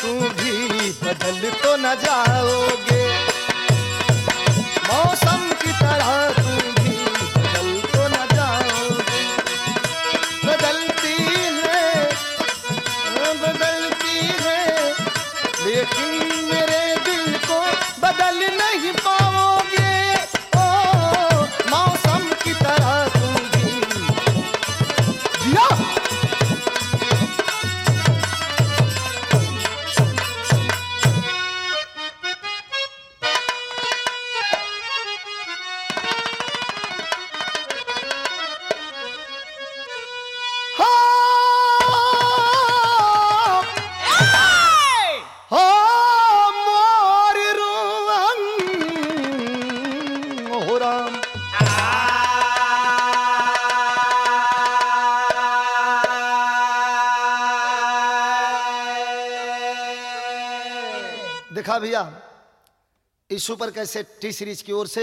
तुम भी बदल तो न जाओगे मौसम की तरह तुम भी बदल तो न जाओगे बदलती है बदलती है लेकिन मेरे दिल को बदल नहीं पाओगे ओ मौसम की तरह तुम भी जिया हाँ हो मोर रुवन हो राम देखा भैया इस सुपर कैसे टी सीरीज की ओर से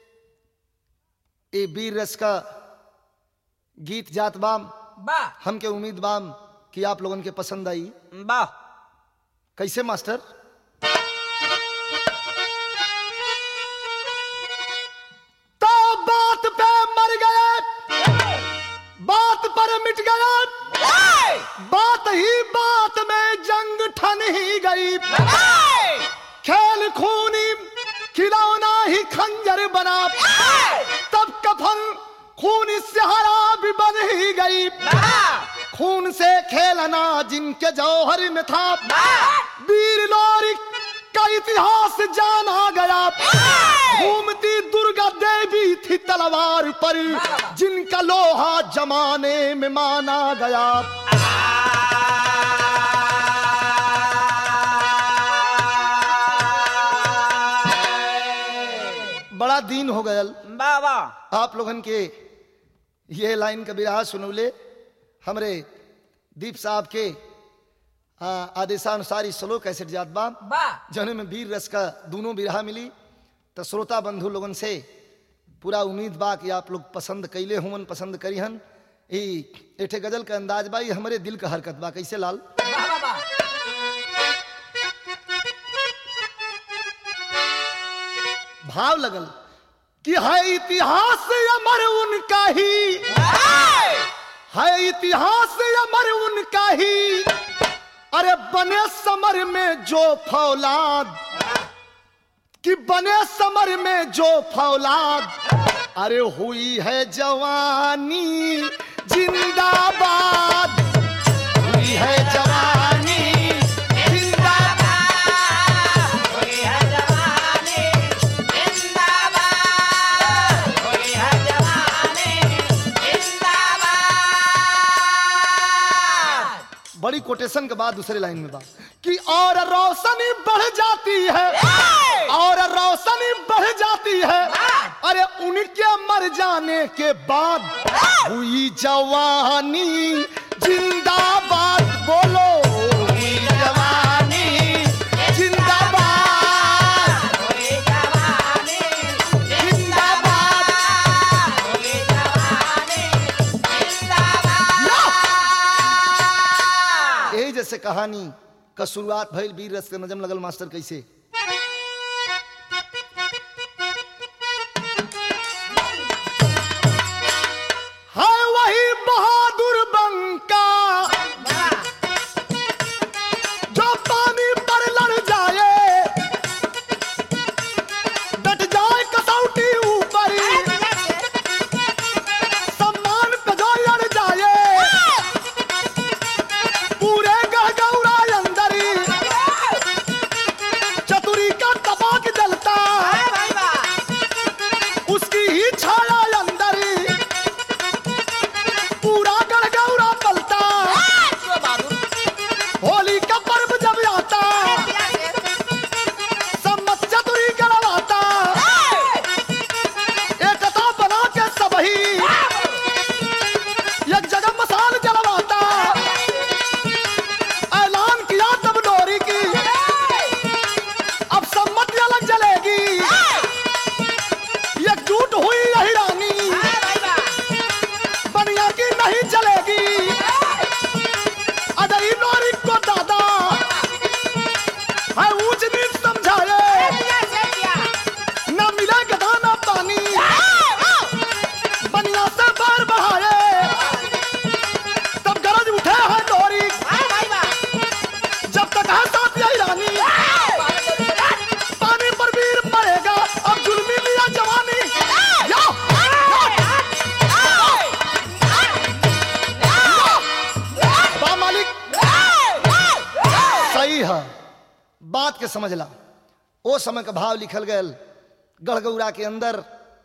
ये वीर रस का गीत जात बाम वाह हमके उम्मीद बाम कि आप लोगन के पसंद आई वाह कैसे मास्टर तो बात पे मर गए बात पर मिट गया बात ही बात में जंग ठन ही गई खेल खूनी खिलौना ही खंजर बना तब कफन खून सहारा भी बन ही गई खून से खेलना जिनके जौहर में था वीर लोरी का इतिहास जाना गया घूमती दुर्गा देवी थी तलवार पर जिनका लोहा जमाने में माना गया बड़ा दिन हो गयल वाह वाह आप लोगन के ये लाइन का बिरहा सुनौले हमरे दीप साहब के आ, आदेशानुसार ई स्लो कैसेट जात बा वाह जौने में वीर रस का दोनों बिरहा मिली तो श्रोता बंधु लोगन से पूरा उम्मीद बा कि आप लोग पसंद कैले हुमन पसंद करीहन ई एठे गजल का अंदाज बा ई हमरे दिल का हरकत बा कैसे लाल वाह वाह वाह भाव लगल कि है इतिहास अमर उनका ही है इतिहास अमर उनका ही अरे बने समर में जो फौलाद कि बने समर में जो फौलाद अरे हुई है जवानी जिंदाबाद हुई है जवानी जिंदाबाद बड़ी कोटेशन के बाद दूसरे लाइन में बा कि और रोशनी बढ़ जाती है और रोशनी बढ़ जाती है अरे उनके मर जाने के बाद हुई जवानी जिंदाबाद बोलो हुई जवानी जिंदाबाद जिंदाबाद यही जैसे कहानी का शुरुआत भइल वीर रस के नजम लगल मास्टर कैसे है वही बहादुर बंका जो पानी पर लड़ जाए डट जाए कसौटी ऊपर सम्मान पे जो लड़ जाए पूरे गहगौरा अंदर आई है बात के समझला ओ समय का भाव लिखल गयल गढ़गौरा के अंदर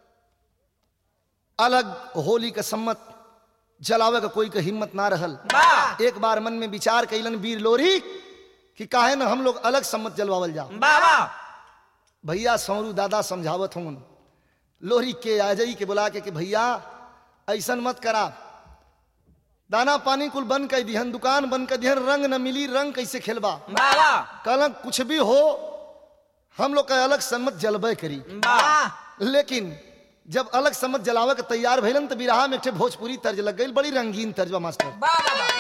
अलग होली के सम्मत जलावे का कोई के हिम्मत ना रहल वाह एक बार मन में विचार कैलन वीर लोरी कि काहे न हम लोग अलग सम्मत जलवावल जाओ वाह वाह भैया सौरू दादा समझावत हूँ लोहरी के आजई के बुला के कि भैया ऐसन मत करा दाना पानी कुल बंद कर दिहन दुकान बंद कर दिहन रंग न मिली रंग कैसे खेलबा वाह वाह कल कुछ भी हो हम लोग का अलग सम्मत जलबे करी वाह लेकिन जब अलग सम्मत जलावे के तैयार भइलन तो बिरहा में एक ठे भोजपुरी तर्ज लग गई बड़ी रंगीन तर्जबा मास्टर वाह वाह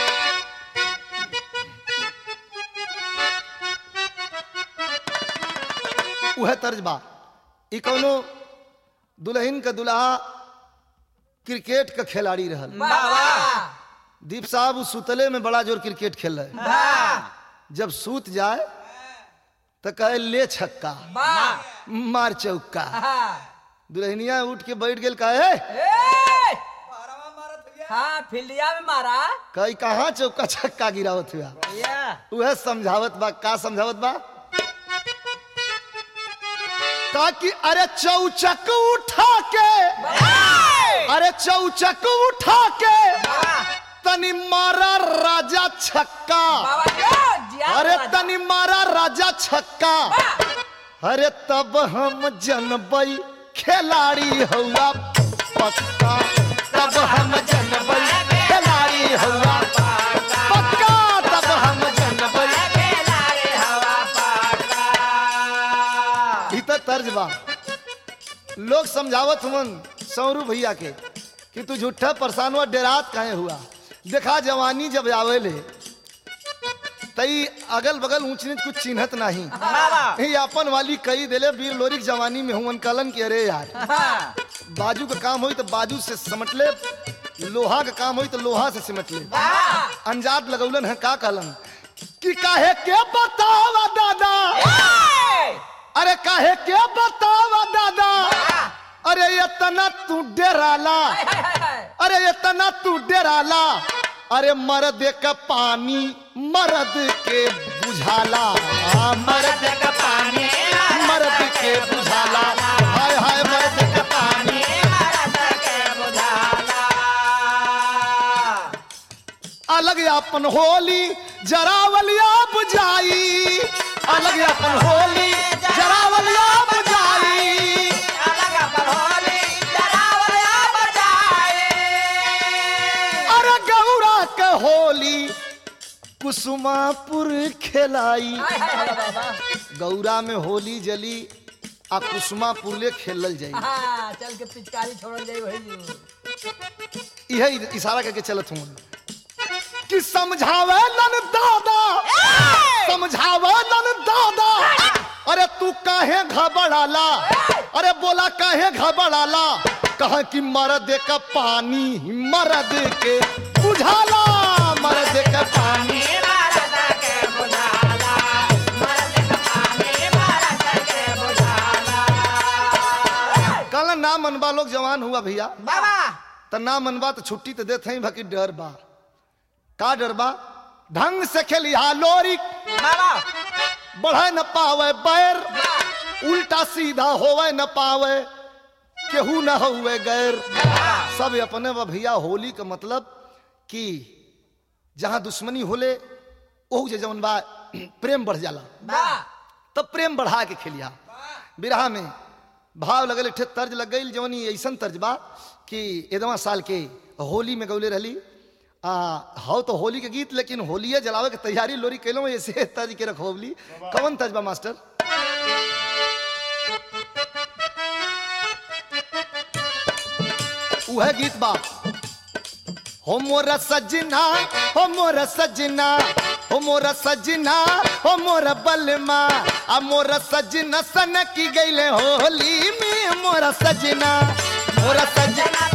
उह तर्ज बा ई कौनो दुल्हन का दुल्हा क्रिकेट का खिलाड़ी रहल वाह वाह दीप साहब उस सुतले में बड़ा जोर क्रिकेट खेल रहे वाह जब सूत जाए तो कहे ले छक्का वाह मार चौका हाँ दुल्हनिया उठ के बैठ गेल कहे ए! हाँ फील्डिया में मारा कही कहाँ चौका छक्का गिरावत हुआ या वह समझावत बा का समझावत बा ताकि अरे चौचक उठा के अरे चौचक उठा के तनी मारा राजा छक्का बाबा जो जिया अरे राजा। तनी मारा राजा छक्का अरे तब हम जनबई खिलाड़ी हुआ पक्का तब हम जनबई खिलाड़ी हुआ पक्का तब हम जनबई ई तो तर्ज बा लोग समझावत हुवन सौरू भैया के कि तू झूठा परेशान हुआ डेरात काहे हुआ देखा जवानी जब आवेले तई अगल बगल ऊंच नीच कुछ चिन्हत नहीं ही अपन वाली कई दिले वीर लोरिक जवानी में हुवन कलन की अरे यार बाजू का काम होई तो बाजू से समट ले लोहा का काम होई तो लोहा से सिमट ले अंजाद लगौलन है का कहलन कि काहे के बतावा दादा अरे काहे के बतावा दादा अरे इतना तू डराला अरे इतना तू डराला अरे मर्द का पानी मर्द के बुझाला आ, मर्द का पानी मर्द के बुझाला हाय हाय मर्द का पानी अलग अपन होली जरावलिया बुझाई अलग अपन होली जरावलिया बुझाई अरे गौरा के होली कुसुमापुर खेलाई गौरा में होली जली आ कुसुमापुर ले खेलल जाई चल के पिचकारी छोड़ जाए वही जो यही इशारा करके चलत हूँ कि समझावे लन दादा समझावे लन दादा अरे तू काहे घबराला अरे बोला काहे घबराला कहा कि मर्द का पानी मर्द के बुझाला मर्द का पानी कल ना मनबा लोग जवान हुआ भैया बाबा त ना मनबा तो छुट्टी तो देते ही बाकी डर बा का डर बा ढंग से खेलिया लोरी बाबा बढ़े न पावे बैर उल्टा सीधा होवे न पावे केहू न हुए गैर सब अपने बा भैया होली का मतलब कि जहां दुश्मनी होले ओहू जे जवन बा प्रेम बढ़ जाला बाबा तब प्रेम बढ़ा के खेलिया बिरहा में भाव लगल ठे तर्ज लग गई जवनी ऐसन तर्ज बा कि एदवा साल के होली में गौले रहली आ हो तो होली के गीत लेकिन होलिये जलावे के तैयारी लोरी कैलो ऐसे तर्ज के रखोबली कौन तर्ज बा मास्टर उहे गीत बा हो मोरा सजना हो मोरा सजना हो मोरा सजना हो मोरा बलमा आ मोरा सजना सन की गईले होली में मोरा सजना मोरा सजना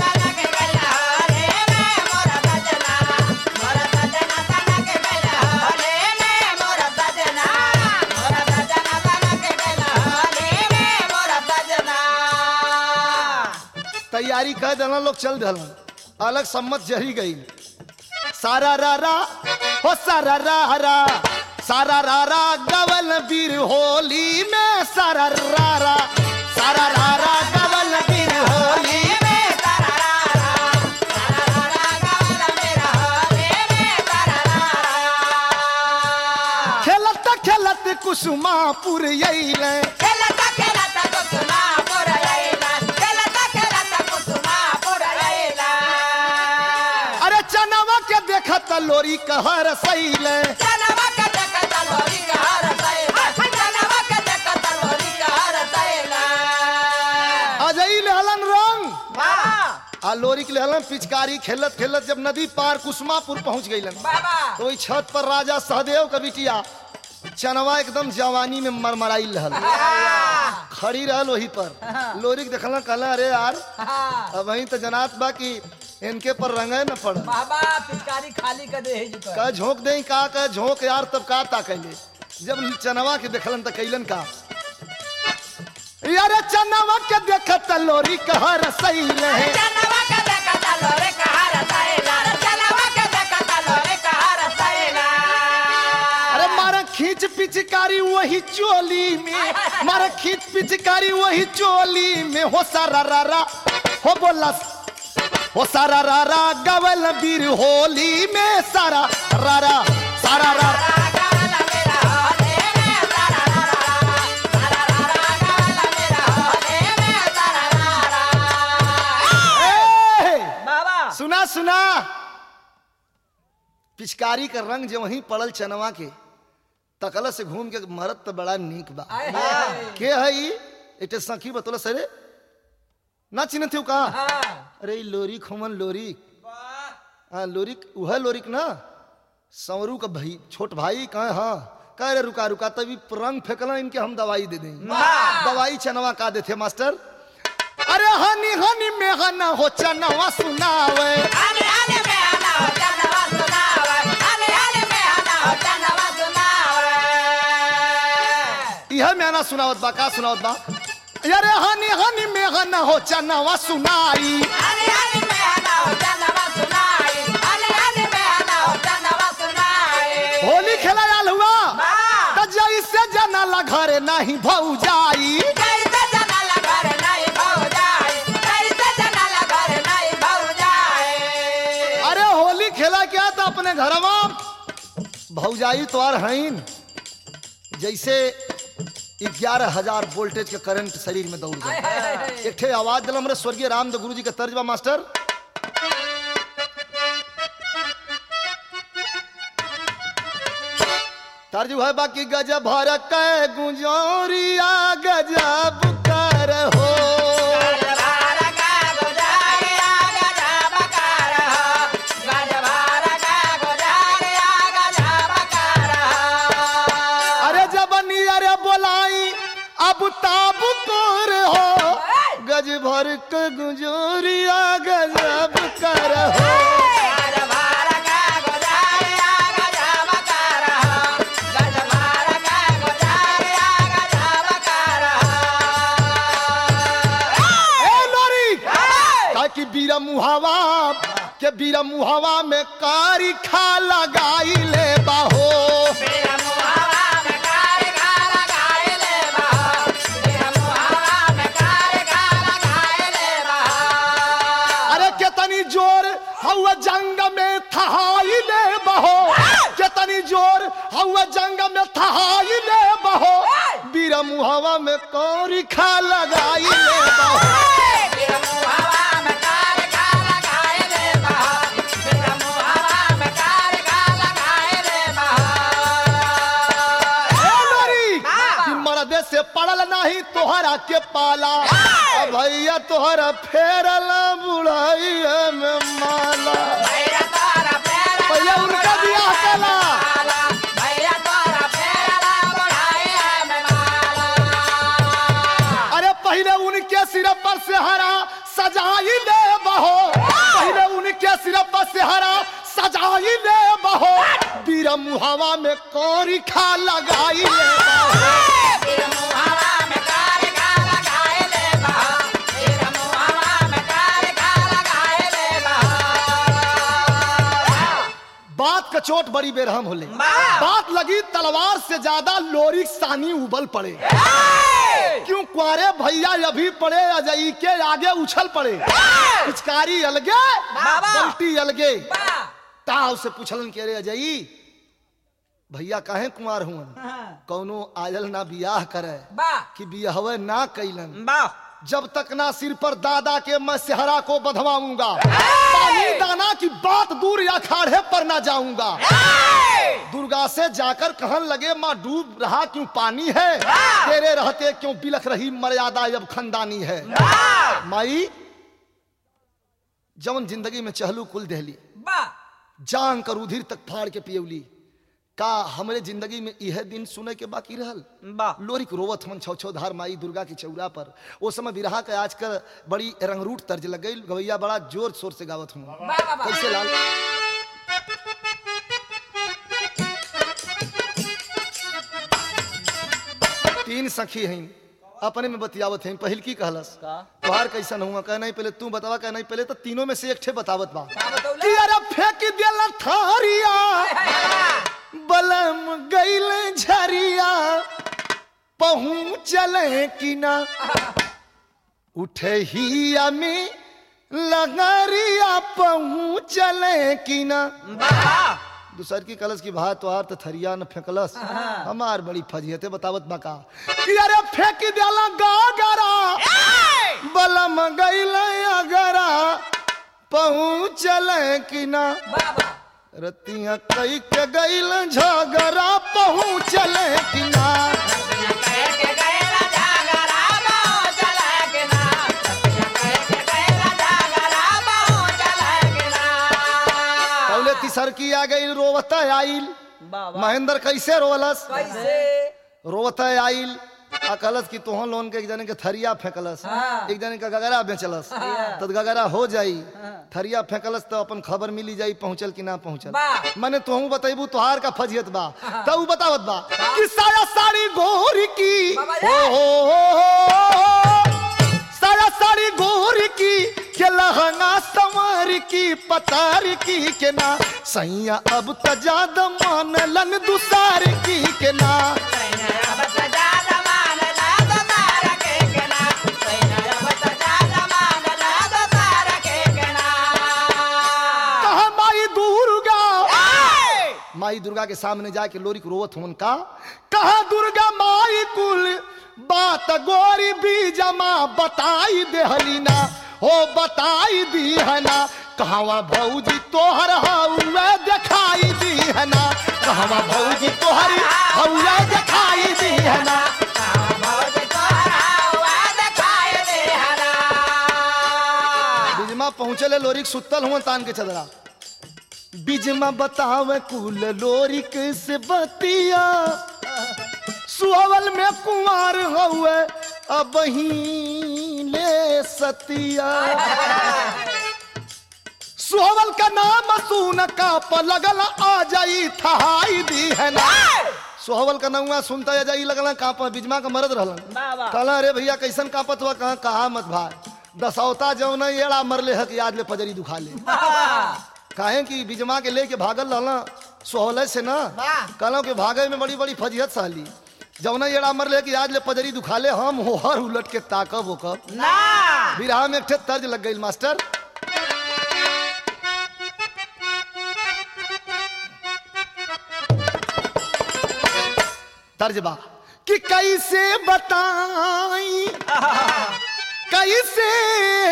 तैयारी कर देना लोग चल दल अलग सम्मत जरी गई सारा रा रा हो सारा रा रा सारा रारा गवल बीर होली में सारा रारा सारा रारा गवल बीर होली में खेलत खेलत कुसुमापुर अइले अरे चनवा के देखत लोरी कहर सैले अजई लेहलन रंग आ लोरी के लेहलन पिचकारी खेलत खेलत जब नदी पार कुसुमापुर पहुंच गईलन तो वही छत पर राजा सहदेव का बिटिया चनवा एकदम जवानी में मरमराई रहल खड़ी रहल वही पर लोरी के देखलन कहला अरे यार अब वही तो जनात बा कि इनके पर रंगे न पड़ बाबा पिचकारी खाली कर दे जी कर का झोंक दे का का झोंक यार तब का ताकैले जब चनवा के देखलन त कैलन का यार चनवा के देखत लोरी कहर सैले अरे मारा खींच पिचकारी वही चोली में मारा खींच पिचकारी वही चोली में हो सारा रारा हो बोला हो सारा रारा गवल बीर होली में सारा रारा सारा रारा ए! बाबा सुना सुना पिचकारी का रंग जो वहीं पड़ल चनवा के तकल से घूम के मरत तो बड़ा नीक बा आए हाय के है ई एटे सखी बतौल सरे ना चिन्हत हो का हाँ अरे ई लोरिक हमन लोरिक हाँ लोरिक वह लोरिक ना संवरू का भाई छोट भाई कहे हाँ कह रे रुका रुका तभी रंग फेंकला इनके हम दवाई दे दें दवाई चनवा का देते मास्टर अरे हनी हनी में हना हो चनवा सुनावे यह में ना सुनावत बा का सुनावत बा अरे हनी हनी में हना हो चनवा सुनाई होली खेला आल हुआ त जैसे जनाला घरे नहीं भौ जाई अरे होली खेला क्या था अपने घरवा भौजाई तो आर हईन जैसे ग्यारह हजार वोल्टेज के करंट शरीर में दौड़ गए एक ठे आवाज दिल हमारे स्वर्गीय रामदेव गुरु जी के तर्जबा मास्टर तर्ज है बाकी गजब भर के गुजौरिया गजब कर हो अरे जबनी अरे बोलाई अब ताब कोर हो गज भर के गुजौरिया गजब कर हो ए लोरी ताकि बीरा मुहावा के बीरा मुहावा में कारी खा लगाई ले बाहो अरे केतनी जोर हवा जंग में थहाई ले बहो केतनी जोर हवा जंग में थहाई ले बहो बीरा मुहावा में कारी खा लगाई ले बहो ए लोरी कि मर्दे से पड़ल नहीं तोहरा के पाला अब भैया तोहरा फेरल बुढ़ाई में माला पहले उनका बियाह कला अरे पहले उनके सिर पर से हरा सजाई ले बहो पहले उनके सिर पर से हरा सजाई ले बहो बीरा मुहावा में कौरी खा लगाई ले बहो बात का के चोट बड़ी बेरहम होले वाह। बात लगी तलवार से ज्यादा लोरी सानी उबल पड़े क्यों कुआरे भैया अभी पड़े अजई के आगे उछल पड़े पिचकारी अलगे बाबा। बल्टी अलगे वाह ताव से पूछलन के रे अजई भैया काहे कुमार हुआ हाँ। कौनो आयल ना बियाह करे वाह कि बियाहवे ना कैलन वाह जब तक ना सिर पर दादा के मैं सेहरा को बधवाऊंगा पानी दाना की बात दूर या खाड़े पर ना जाऊंगा दुर्गा से जाकर कहन लगे माँ डूब रहा क्यों पानी है तेरे रहते क्यों बिलख रही मर्यादा अब खंदानी है माई जवन जिंदगी में चहलू कुल दहली वाह जान कर उधिर तक फाड़ के पियौली का हमरे जिंदगी में यह दिन सुने के बाकी रहल वाह लोरिक रोवत मन छौ छौ धार माई दुर्गा की चौरा पर वो समय विरहा के आजकल बड़ी रंगरूट तर्ज लग गई गवैया बड़ा जोर शोर से गावत हूँ वाह वाह वाह कैसे लाल तीन सखी हैं अपने में बतियावत हैं पहिल की कहलस का? तोहार कैसन हुआ कह नहीं पहले तू बतावा कह नहीं पहले तो तीनों में से एक ठे बतावत बा का बतौले? कि अरे फेंक दिया थारिया बलम गईल झरिया पहुँचले कि ना उठे ही में लगरिया पहुँचले कि ना वाह दूसर की कलश की भात तोहार तो थरिया न फेंकलस हमार बड़ी फजियते बतावत बका कि अरे फेंक दियाला गागरा बलम गईल अगरा पहुँचले कि ना वाह वाह रतिया कई के गईल झगड़ा पहुँचले कि ना पहले तीसर की आ गई रोवता आइल महेंद्र कैसे रोवलस कैसे रोवता आइल अकलस की तोहन लोन के एक जने के थरिया फेंकलस हाँ। एक जने का गगरा बेचलस तो गगरा हो जाई थरिया फेंकलस तो अपन खबर मिली जाई पहुंचल कि ना पहुंचल वाह। मैंने तोहू बताइबू तोहार का फजियत बा तो ऊ बतावत बा कि साया साड़ी गोरी की बाबा हो हो हो, हो साया साड़ी गोरी की के लहंगा संवर की पतार की के ना सैया अब तजाद मानलन दुसार की के ना कहा माई दुर्गा माई दुर्गा के सामने जाके लोरी को रोवत हुन का कहा दुर्गा माई कुल बात गोरी भी जमा बताई देहलीना हो बताई दी है ना कहवा भौजी तोहर हौवे दिखाई दी है ना कहवा भौजी तोहर हौवे दिखाई दी है ना बिजमा पहुंचले लोरिक सुतल हुआ तान के चदरा बिजमा बतावे कुल लोरिक से बतिया सुअवल में कुंवर हुए अब ही ले सतिया सुहवल का नाम सुन का लगल आ जाई थहाई दी है ना सोहवल का नौआ सुनता या जाई लगला कापा बिजमा का मरद रहलन कहला अरे भैया कैसन कापत हुआ कहा कहा मत भाई दसौता जौन एड़ा मरले हक याद ले पजरी दुखा ले काहे कि बिजमा के लेके भागल रहला सोहले से ना वाह। कहलो कि भागे में बड़ी बड़ी फजियत सहली जौन एड़ा मरले कि आज ले पजरी दुखाले हम होहर उलट के ताकब ओकब बिरहा में एक ठे तर्ज लग गई मास्टर तर्ज बा कि कैसे बताई कैसे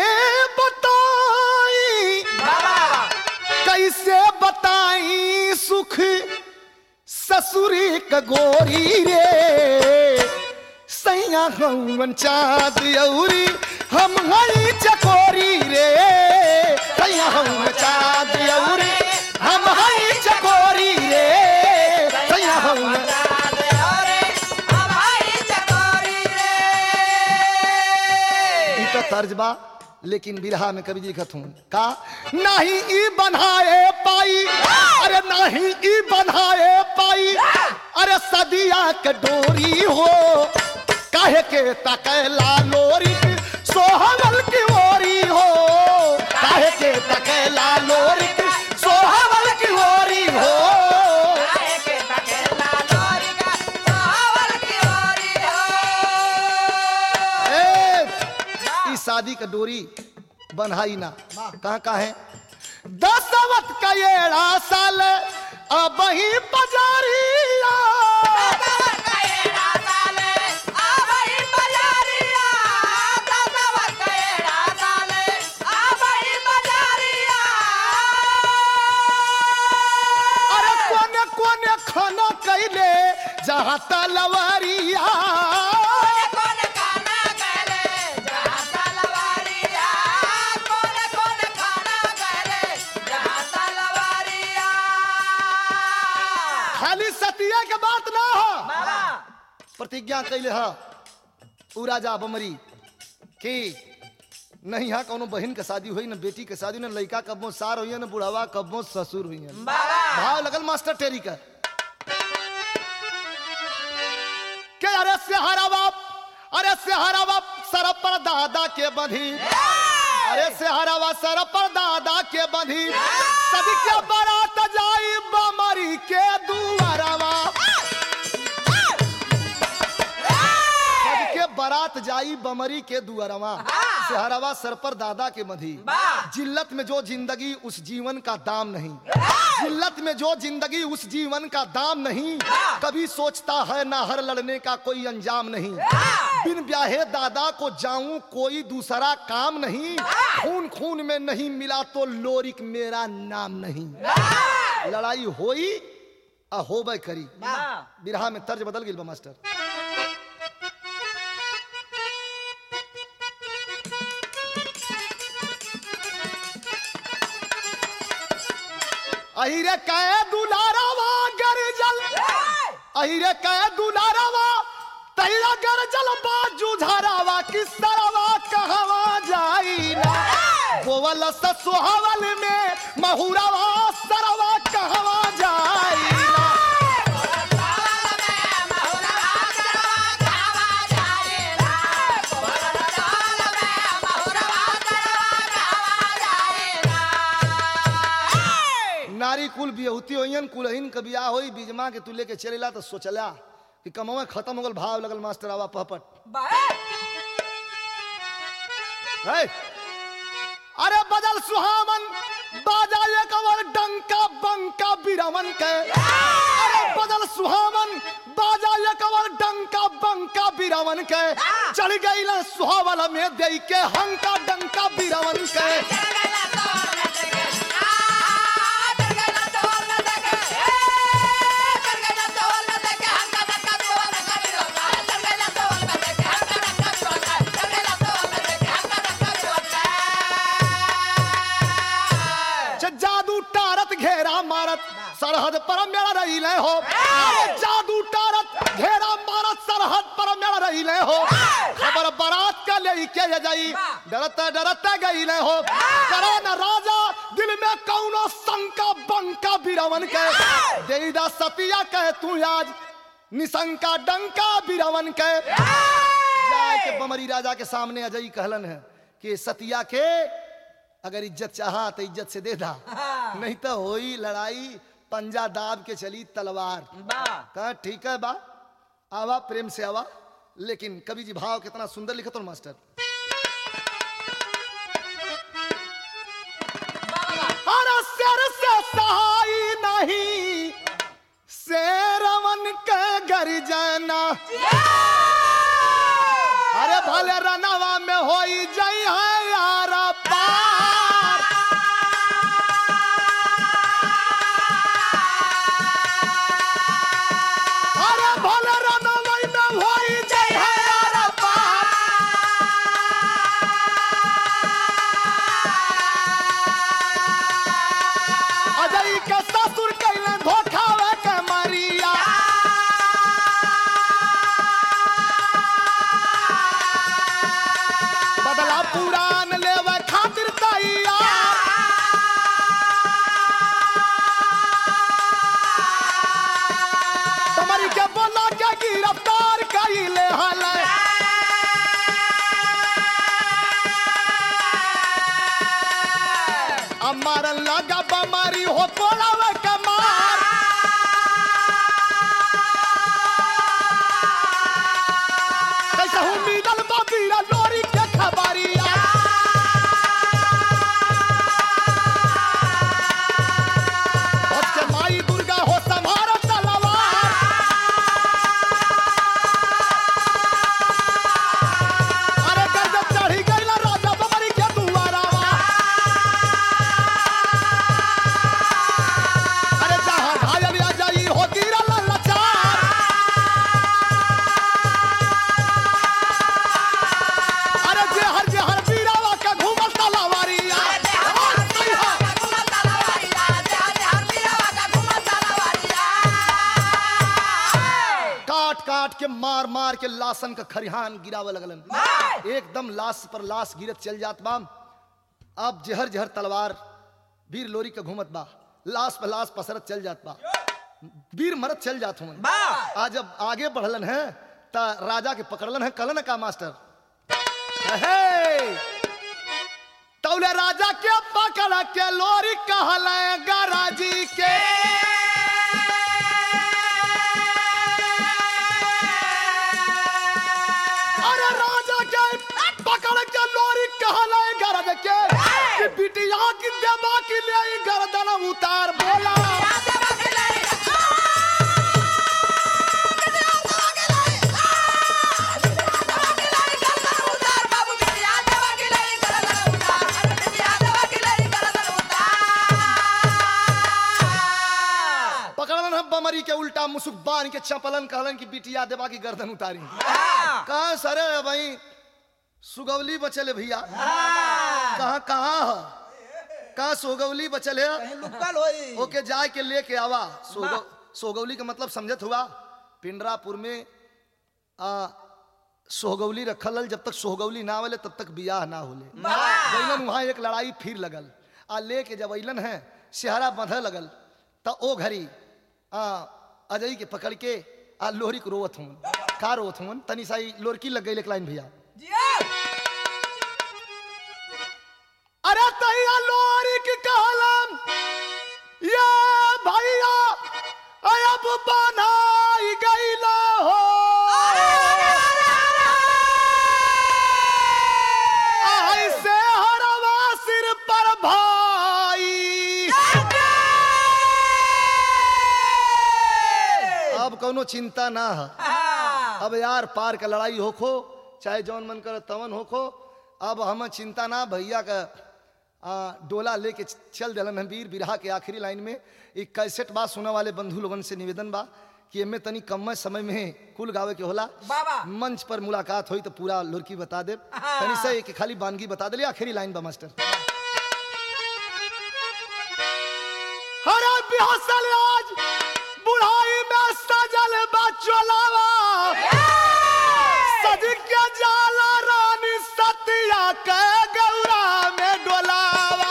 बताई कैसे बताई सुख ससुरी का गोरी रे सैया हवन चाँद औरी हम हई चकोरी रे सैया हवन चाँद औरी हम हई चकोरी रे सैया हवन ई तो तर्ज बा लेकिन बिरहा में कवि जी लिखत हूँ का नहीं ई बनाए पाई अरे नहीं ई बनाए पाई अरे सदिया के डोरी हो काहे के तकैला लोरी सोहवल की ओरी हो काहे के तकैला लोरी सोहवल की ओरी हो शादी का डोरी बन्हाई ना कहाँ कहाँ है दसवत का येड़ा साल अब ही पजारिया अरे कोने कोने खाना कैले जहाँ तलवारिया खाली सतिया के बात ना हो प्रतिज्ञा कैले ह उ राजा बमरी कि नहीं यहाँ कौनो बहन के शादी हुई न बेटी के शादी न लड़का कब्बो सार हुई न बुढ़ावा कब्बो ससुर हुई भाव लगल मास्टर टेरी का के अरे सेहारा बाप अरे सेहारा बाप सर पर दादा के बंधी अरे सेहारा बाप सर पर दादा के बंधी सभी के बारात जाई बमरी के दुआरवा सबके बारात जाई बमरी के दुआरवा सेहरावा सर पर दादा के मधी जिल्लत में जो जिंदगी उस जीवन का दाम नहीं जिल्लत में जो जिंदगी उस जीवन का दाम नहीं कभी सोचता है ना हर लड़ने का कोई अंजाम नहीं बिन ब्याहे दादा को जाऊं कोई दूसरा काम नहीं खून खून में नहीं मिला तो लोरिक मेरा नाम नहीं लड़ाई होई आ होबे करी बिरहा में तर्ज बदल गई मास्टर अहिरे कहे दुलारावा गरजल अहिरे कहे दुलारावा तैरा गरजल बाजू झारावा किस तरवा कहवा जाईना गोवल ससुहवल में महुरावा सरवा कहवा जाईना नारी कुल बियहुती होइयन कुलहीन के बियाह होई बीजमा के तू लेके चलेला तो सोचला कि कमवा खत्म हो गल भाव लगल मास्टर आवा पहपट है? अरे बदल सुहावन बाजा ये कवर डंका बंका बिरमन के अरे बदल सुहावन बाजा ये कवर डंका बंका बिरमन के चढ़ गई ना सुहावल में दे के हंका डंका बिरमन के च जादू टारत घेरा मारत सरहद पर मेरा रही ले हो अरे जादू टारत घेरा मारत सरहद पर मेरा रही ले हो खबर बारात का ले के ये जाई डरते डरते गई ले हो करे न राजा दिल में कौनो शंका बंका बिरवन के देईदा सतिया कहे तू आज निशंका डंका बिरवन के जाए के बमरी राजा के सामने अजय कहलन है कि सतिया के अगर इज्जत चाहा तो इज्जत से दे दा नहीं तो होई लड़ाई पंजा दाब के चली तलवार कहा ठीक है बा आवा प्रेम से आवा लेकिन कवि जी भाव कितना सुंदर लिखत हो मास्टर अरे सिर से सहाय नहीं शेरवन के गर्जना अरे भले रनवा में होई जई है यार पार अरे भले रनवा में होई जई है यार पार अजय के ससुर कैले धोखावे के मरिया बदला पुरान लेवे खातिर तैयार तुम्हारी के बोला के गिरफ्तार कइले हले अमर लगा बमारी हो कोलावे के मार कैसे हूँ मिलल बबीरा लोरी के खबरिया काट काट के मार मार के लाशन का खरिहान गिरावे लगलन एकदम लाश पर लाश गिरत चल जात बा अब जहर जहर तलवार वीर लोरी के घूमत बा लाश पर लाश पसरत चल जात बा वीर मरत चल जात हूँ आज जब आगे बढ़लन है ता राजा के पकड़लन है कलन का मास्टर हे! तौले राजा के पकड़ के लोरी कहल गराजी के अरे राजा के पकड़ के लोरी कहल गरज के कि बिटिया की देवा की ले गर्दन उतार बोला पकड़लन है बमरी के उल्टा मुसुक बांध के चपलन कहलन कि बिटिया देवा की गर्दन उतारी कहा सरे भाई सुगवली बचले भैया कहाँ कहाँ है कहाँ सोगवली बचल है लुकल होई ओके जाए के लेके आवा सोगव, सोगवली का मतलब समझत हुआ पिंडरापुर में आ, सोहगौली रखल हल, जब तक सोहगौली ना आवेले तब तक बियाह ना होले जैलन वहाँ एक लड़ाई फिर लगल आ लेके जब अइलन है सेहरा बंधे लगल त ओ घड़ी आ अजय के पकड़ के आ लोहरी को रोवत हूँ का रोवत हूँ तनी साई लोरकी लग गई एक लाइन भैया अरे तैया लोरी की कहलन ये भैया अब बनाई गईला हो ऐसे हरवा सिर पर भाई अब कोनो चिंता ना है अब यार पार का लड़ाई होखो चाहे जौन मन करे तवन होखो अब हम चिंता ना भैया का आ, डोला लेके चल दिलन हम वीर बिरहा के आखिरी लाइन में एक कैसेट बात सुने वाले बंधु लोगन से निवेदन बा कि एमे तनी कम समय में कुल गावे के होला बाबा। मंच पर मुलाकात हुई तो पूरा लुरकी बता दे तनी से एक खाली बानगी बता दे आखिरी लाइन बा मास्टर हरा बिहसल आज बुढ़ाई में सजल बचलावा सज के जाला रानी सतिया के गौरा में डोलावा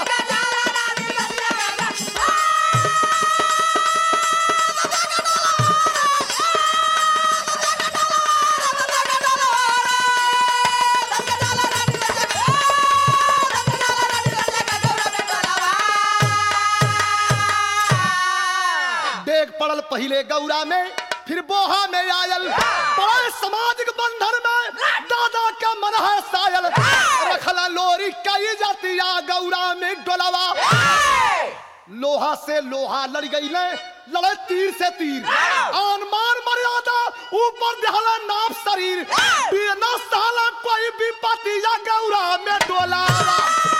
डेग पड़ल पहले गौरा में फिर बोहा में आयल बड़े सामाजिक बंधन में दादा का मन है सायल रखला लोरी कई जातिया गौरा में डोलावा लोहा से लोहा लड़ गई ले लड़े तीर से तीर आन मान मर्यादा ऊपर दहला नाप शरीर बिना साला कोई भी पतिया गौरा में डोलावा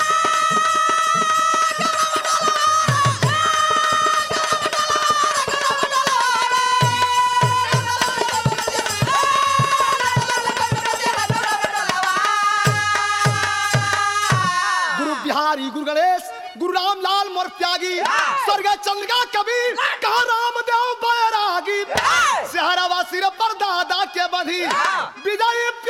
गुरु बिहारी गुरु गणेश गुरु रामलाल मोर त्यागी स्वर्ग चंद्रिका कबीर कहा रामदेव बैरागी सेहरावा सिर पर दादा के बधी विजयी